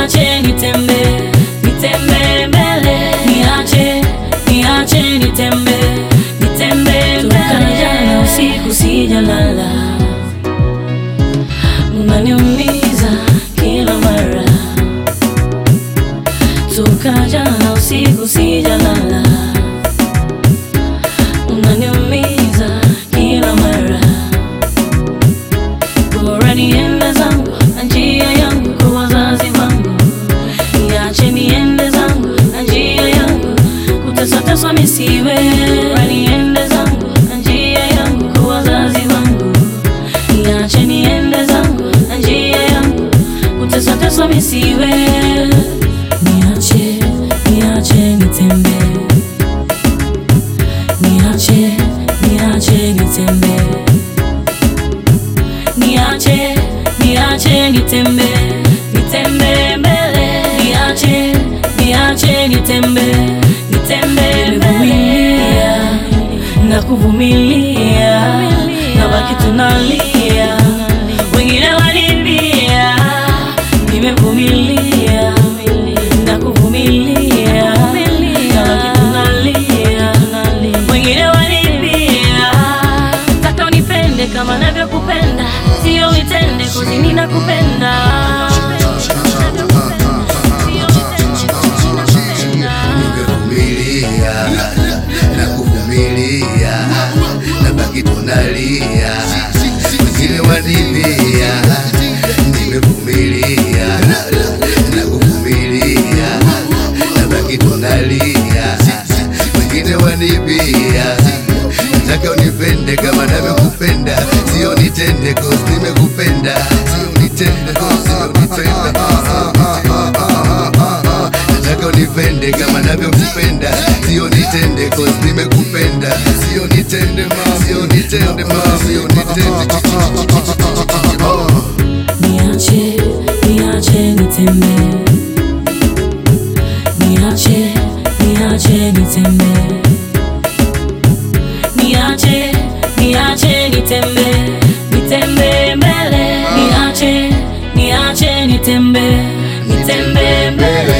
niache nitembe, nitembe mbele, niache, niache nitembe, nitembe mbele. Toka jana usiku sijalala, unaniumiza kila mara. Toka jana usiku sijalala, unaniumiza kila mara. Bora niende zangu na njia yangu kwa wazazi wangu, niache niende zangu na njia yangu, kuteswateswa misiwe. Bora niende zangu na njia yangu kwa wazazi wangu, niache niende zangu na njia yangu, kuteswateswa misiwe. Niache, niache nitembee, niache, niache nitembee niache niache nitembe nitembe mbele niache niache nitembe nitembe mbele na kuvumilia na baki tunalia wengine walimbia nimevumilia na kuvumilia na baki tunalia wengine walimbia Taka unipende kama navyokupenda, sio uitende kozi ninakupenda. Nimevumilia na kuvumilia na baki tunalia, wengine wanibia. Nimevumilia na kuvumilia na baki tunalia, wengine wanibia. Nataka unipende kama navyokupenda, sio nitende cause nimekupenda, sio nitende cause sio nitende Nataka unipende kama navyokupenda, sio nitende cause nimekupenda, sio nitende ma, sio nitende ma, sio nitende oh. Niache, niache nitembe, niache, niache nitembe, niache, niache nitembe, nitembe mbele, niache, niache nitembe, nitembe mbele.